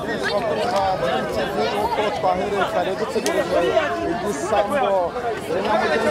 Okulha, Okoç, Bahire, Karadut Sıkırıcı, İdris Sambo, Renan Birinci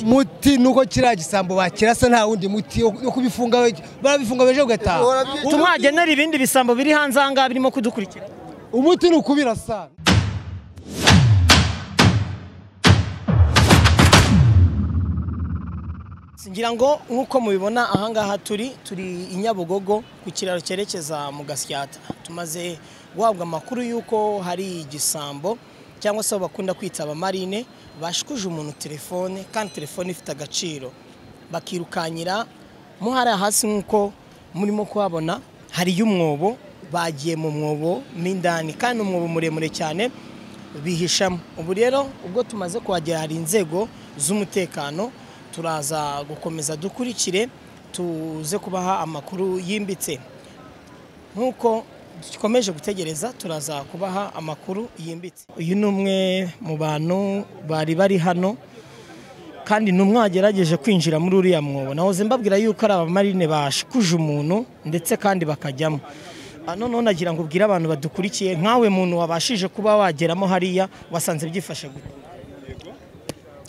muti nuko kiriya gisambo bakirasa nta wundi muti wo kubifunga barabifunga baje gutaha tumwagenera ibindi bisambo biri hanze aha ngaha birimo kudukurikira umuti ni ukubirasa ngira ngo nk'uko mubibona aha ngaha turi turi i nyabugogo ku kiraro cyerekeza mu gasyata tumaze guhabwa amakuru y'uko hari igisambo cyangwa se aho bakunda kwita abamarine bashikuje umuntu telefone kandi telefone ifite agaciro bakirukanyira mo hariya hasi nk'uko murimo kuhabona hariyo umwobo bagiye mu mwobo mo indani kandi umwobo muremure cyane bihishamo ubu rero ubwo tumaze kuhagera hari inzego z'umutekano turaza gukomeza dukurikire tuze kubaha amakuru yimbitse nk'uko dukomeje gutegereza turaza kubaha amakuru yimbitse uyu ni umwe mu bantu bari bari hano kandi ni umwe wagerageje kwinjira muri uriya mwobo nahoze mbabwira yuko ari abamarine bashikuje umuntu ndetse kandi bakajyamo Ah, noneho nagira ngo ubwire abantu badukurikiye nkawe muntu wabashije kuba wageramo hariya wasanze byifashe gute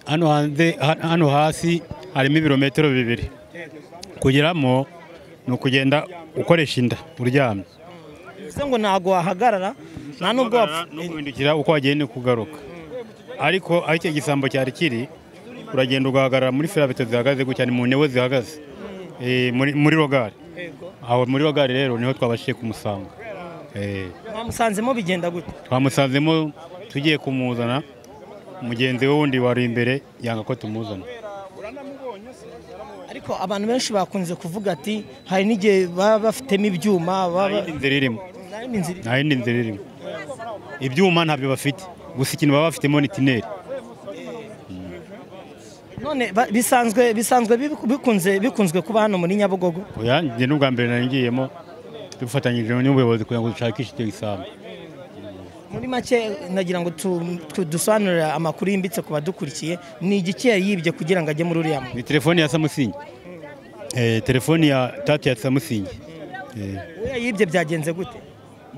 hano hanze hano hasi harimo ibirometero bibiri kugeramo ni ukugenda ukoresha inda uryamye bivuze ngo ntabwo wahagarara nta n'ubwo wapfa no guhindukira uko wagenda kugaruka ariko aho icyo gisambo cyari kiri uragenda ugahagarara muri ferabeto zihagaze gutya ni mu ntebe zihagaze Eh, muri muri rogari aho muri rogari rero niho twabashije kumusanga Eh, mwamusanzemo bigenda gute twamusanzemo tugiye kumuzana mugenzi we wundi wari imbere yanga ko tumuzana ariko abantu benshi bakunze kuvuga ati hari n'igihe baba bafitemo ibyuma nta baba yindi nzira irimo Nta yindi nzira nta yindi nzira irimo ibyuma ntabyo bafite gusa ikintu baba bafitemo ni tineri none ba- bisanzwe bisanzwe bibi- bikunze bikunzwe kuba hano muri nyabugogo oya njye n'ubwa mbere nari ngiyemo dufatanyije n'ubuyobozi kugira ngo dushakishe icyo gisambu muri make nagira ngo tu- tu- dusobanurire amakuru yimbitse ku badukurikiye ni igiki yari yibye kugira ngo ajye muri uriya muntu ni telefone ya samusingi Eh, telefone ya tati ya samusingi Eh, uriya yibye byagenze gute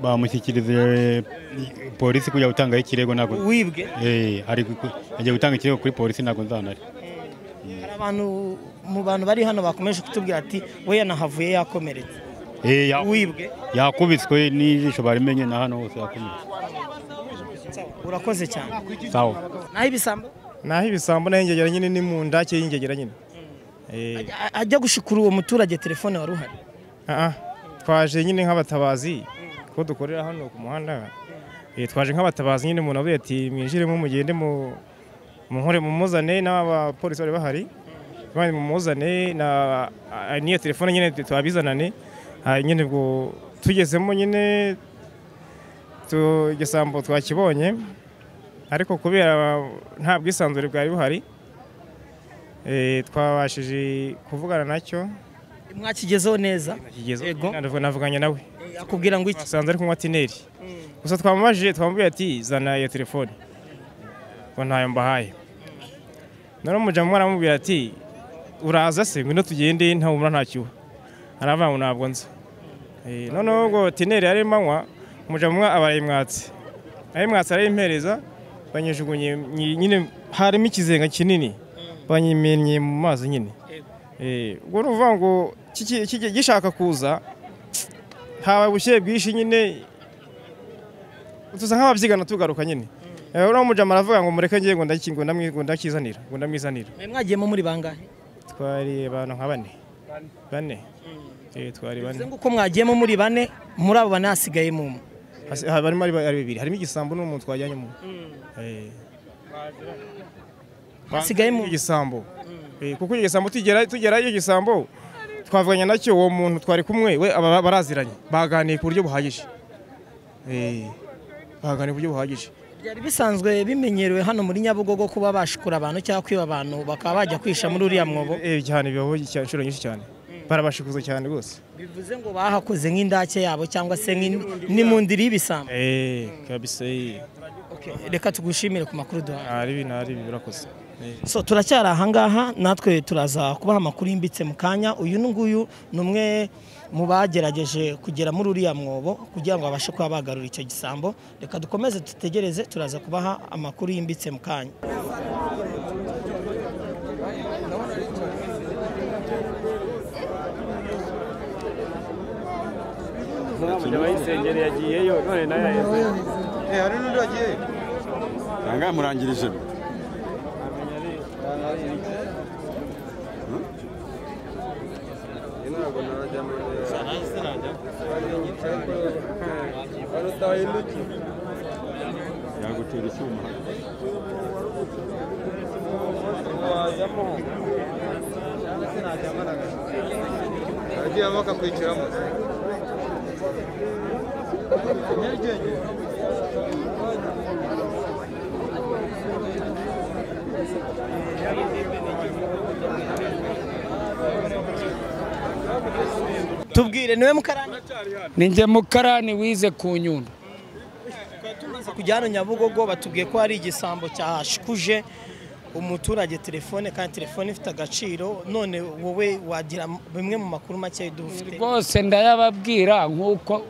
bamushyikirije polisi kujya gutangaho ikirego ntabwo wibwe Eh, ari gu- agiye gutanga ikirego kuri polisi ntabwo nzanari hari abantu mu bantu bari hano bakomeje kutubwira ati we yanahavuye yakomeretse Eh, ya- wibwe yakubiswe n'ijisho barimenye na hano hose yakomeretse urakoze cyane sawa naho ibisambo naho ibisambo naho ingegera nyine ni mu nda cyangwa ingegera nyine Eh, A- ajya gushikura uwo muturage telefone wari uhari ah, ah. twaje nyine nk'abatabazi ko dukorera hano ku muhanda Eh, twaje nk'abatabazi nyine umuntu avuye ati mwinjiremo mugende mu mu nkore mumuzane n'abapolisi bari bahari bari mumuzane na ah, n'iyo telefone nyine twabizanane Ah, nyine ubwo tugezemo nyine tu- igisambo twakibonye ariko kubera nta bwisanzure bwari buhari eh, twabashije kuvugana nacyo mwakigezeho neza akigezeho Yego. navuga navuganye nawe Eh, akubwira ngo iki twasanze ari kunywa tineri gusa twamubajije twamubwiye ati zana iyo telefone ngo ntayo mbahaye noneho umujyamu aramubwira ati uraza se ngwino tugende nta wumva ntakiwe aravuga ngo ntabwo nza Eh, noneho ubwo tineri yari manywa umujyamu aba arayimwatse arayimwatse arayimpereza banyijugunye nyi- nyine harimo ikizenga kinini banyimennye mu mazi nyine Eh, ubwo ni ukuvuga ngo kiki- kiki- gishaka kuza habaye ubushyuhe bwinshi nyine tuza nk'ababyigana tugaruka nyine Eh, uriya mujama aravuga ngo mureke ngiye ngo ndaki- ngo ndamwi- ngo ndakizanira ngo ndamwizanira Eh, mwagiyemo muri bangahe twari abantu nka bane bane Eh, twari bivuze bane ngo uko mwagiyemo muri bane muri abo bane hasigayemo umwe Hasi- ha- barimo ari ba- ari bibiri harimo igisambo n'umuntu twajyanyemo Eh, hasigayemo umwe igisambo Eh, kuko icyo gisambo tugera tugera iyo gisambo twavuganye nacyo uwo muntu twari kumwe we aba- baraziranye baganiye ku buryo buhagije Eh, baganiye ku buryo buhagije byari bisanzwe bimenyerewe hano muri nyabugogo kuba bashikura abantu cyangwa kwiba abantu bakaba bajya kwisha muri uriya mwobo Eh, cyane bibaho cya- inshuro nyinshi cyane barabashikuza cyane rwose bivuze ngo bahakoze nk'indake yabo cyangwa se nk'in- n'imundiri y'ibisambo Eh, kabisa eh. Okay, reka tugushimire ku makuru duhaye ntari ibi ntari ibi birakoze Eh. so turacyari ahangaha natwe turaza kubaha amakuru yimbitse mu kanya uyu nguyu ni umwe mu bagerageje kugera muri uriya mwobo kugira ngo babashe kuba bagarura icyo gisambo reka dukomeze dutegereze turaza kubaha amakuru yimbitse mu kanya hari n'undi wagiye Nanga yamurangirije yagutera icyuma agiyemo akakwiciramo nyarugenge tubwire niwe mukarani ninjye mukarani wize ku nyundo tumaze kujya hano nyabugogo batubwiye ko hari igisambo cyashikuje umuturage telefone kandi telefone ifite agaciro none wowe wagira bimwe mu makuru make dufite rwose ndayababwira nk'uko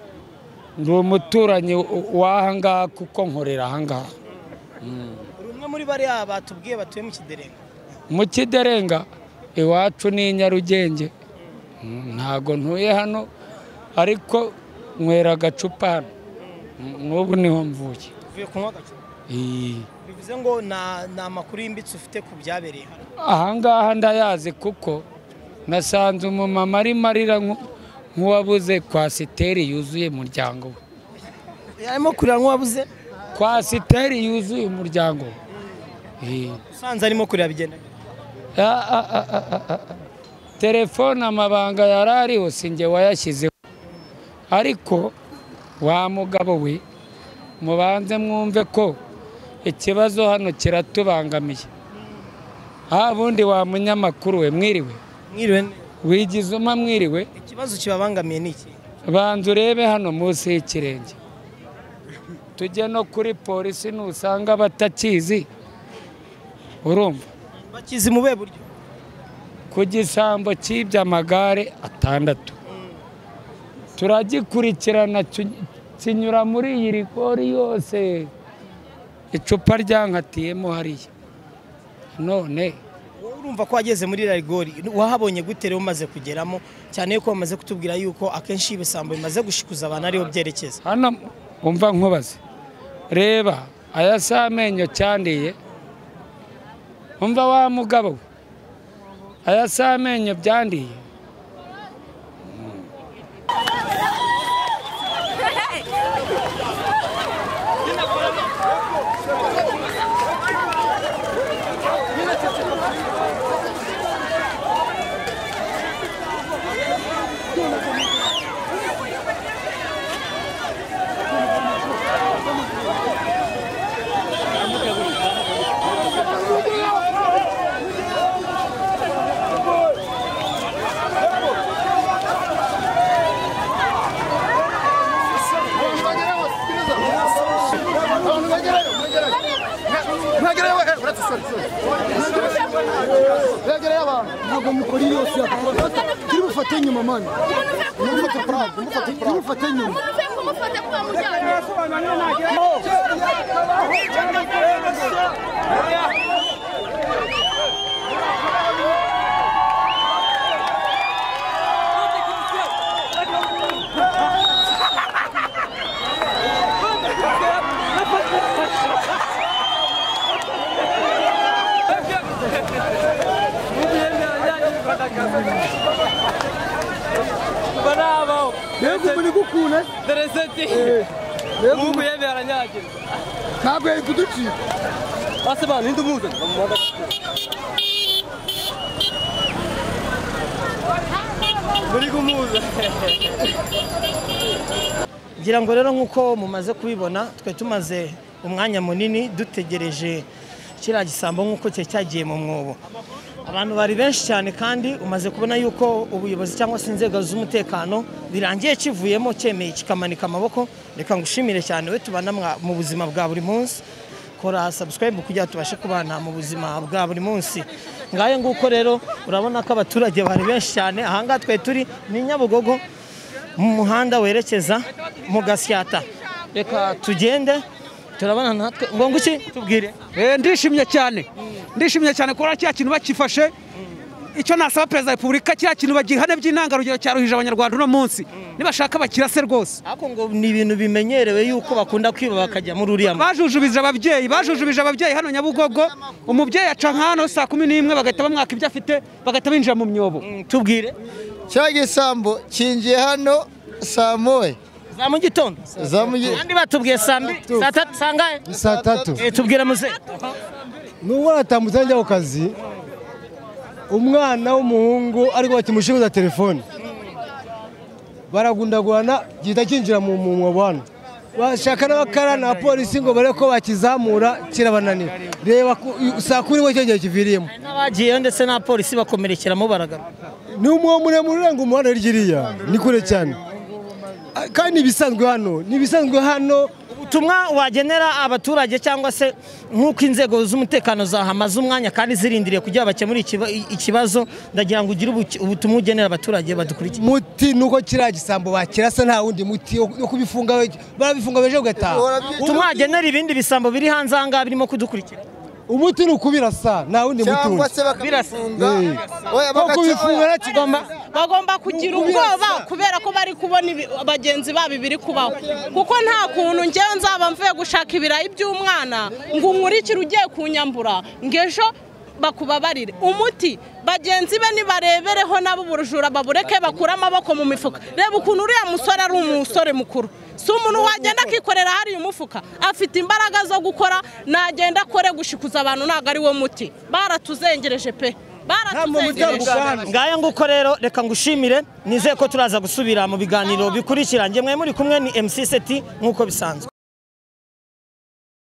ndi umuturanyi w'ahangaha kuko nkorera ahangaha uri umwe muri bariya batubwiye batuye mu kiderenga mu kiderenga iwacu ni i nyarugenge Mm, ntago ntuye hano ariko nywera agacupa hano Mm, n'ubu niho mvuye uvuye kunywa agake Iyi. bivuze ngo na- ni amakuru yimbitse ufite ku byabereye hano ahangaha ndayazi kuko nasanze umumama arimo arira nku- nk'uwabuze kwasiteri yuzuye umuryango we arimo kurira nk'uwabuze kwasiteri yuzuye umuryango we Iyi. usanze arimo kurira bigenewe Ah, ah, ah, ah, ah, ah. telefone amabanga yari ariho sinjye wayashyizeho ariko wa mugabo we mubanze mwumve ko ikibazo hano kiratubangamiye ha bundi wa munyamakuru we mwiriwe mwiriwe ne- wigize uma mwiriwe ikibazo kibabangamiye ni iki banza urebe hano munsi y'ikirenge tujye no kuri polisi nusanga batakizi urumva bakizi mu be buryo ku gisambo cy'iby'amagare atandatu turagikurikirana ki- kinyura muri iyi rigori yose icupa ryankatiyemo hariya none wowe urumva ko wageze muri iriya rigori wahabonye gute rero umaze kugeramo cyane yuko bamaze kutubwira yuko akenshi ibisambo bimaze gushikuza abantu ariho byerekeza hano umva nkubaze reba aya si amenyo cyandiye umva wa mugabo we aya si amenyo byandiye wegereye we uretse sori sori wegereye abantu ntabwo mukora iyo yose yakumufata turi bufate nyuma mani mufate purade mufate turi purade bufate nyuma Bravo! mbega ubu ni gukuna Tereseti! Mungu yeye aranyagirwa. ntabwo yari kuducika Basi bana ndi muze. Muri kumuza. ngira ngo rero nk'uko mumaze kubibona twe tumaze umwanya munini dutegereje kiriya gisambo nk'uko cyari cyagiye mu mwobo abantu bari benshi cyane kandi umaze kubona yuko ubuyobozi cyangwa se inzego z'umutekano birangiye kivuyemo cyemeye kikamanika amaboko reka ngushimire cyane we tubana mwa- mu buzima bwa buri munsi kora subscribe kugira ngo tubashe kubana mu buzima bwa buri munsi ngayo nguko rero urabona ko abaturage bari benshi cyane ahangaha twe turi ni nyabugogo mu muhanda werekeza mu gasyata reka tugende turabona natwe ngo nguki tubwire Eh, ndishimye cyane ndishimye cyane kubona kiriya kintu bakifashe icyo nasaba perezida wa repubulika kiriya kintu bagihane by'intangarugero cyaruhije abanyarwanda uno munsi nibashaka bakirase rwose ariko ngo ni ibintu bimenyerewe yuko bakunda kwiba bakajya muri uriya mu- bajujubije ababyeyi bajujubije ababyeyi hano nyabugogo umubyeyi aca nk'ahantu saa kumi n'imwe bagahita bamwaka ibyo afite bagahita binjira mu myobo Mm, tubwire cya gisambo kinjiye hano saa moya za mu gitondo za mu gi- kandi batubwiye saa mbiri saa tatu saa ngahe saa tatu Eh, tubwire muze nubwo aratambutse ajya ku kazi umwana w'umuhungu ariko bakimushinguza telefone baragundagurana gihita kinjira mu mu mwobo hano bashaka n'abakarani abapolisi ngo bare ko bakizamura kirabananira reba ku- saa kumi ngo cyo gihe kiviriyemo n'abagiyeyo ndetse n'abapolisi bakomerekeramo baragaruka ni umwobo muremure urenga umuhanda hirya iriya ni kure cyane Ah, kandi ni ibisanzwe hano ni ibisanzwe hano ubutumwa wagenera abaturage cyangwa se nk'uko inzego z'umutekano zahamaze umwanya kandi zirindiriye kugira ngo bakemure ikiba- ikibazo ndagira ngo ugire ubuki- ubutumwa ugenera abaturage badukurikiye muti nuko kiriya gisambo bakirasa nta wundi muti wo wo kubifunga we- barabifunga beje ugataha tumwagenera ibindi bisambo biri hanze aha ngaha birimo kudukurikira umuti ni ukubirasa nta wundi muti cyangwa wundi se bakabifunga oya wo kubifunga bagaca nta kigomba bagomba kugira ubwoba kubera ko bari kubona ibi- bagenzi babo ibiri kubaho kuko nta kuntu ngewe nzaba mvuye gushaka ibirayi by'umwana ngo unkurikire ugiye kunyambura ngo ejo bakubabarire umuti bagenzi be nibarebereho nabo ubujura babureke bakure amaboko mu mifuka reba ukuntu uriya musore ari umusore mukuru si umuntu wagenda akikorera hariya umufuka afite imbaraga zo gukora nagenda akore gushikuza abantu ntabwo ari wo muti baratuzengereje pe baratuzengereje ngaya nguko rero reka ngushimire nizeye ko turaza gusubira mu biganiro bikurikira nge mwe muri kumwe ni mc seti nk'uko bisanzwe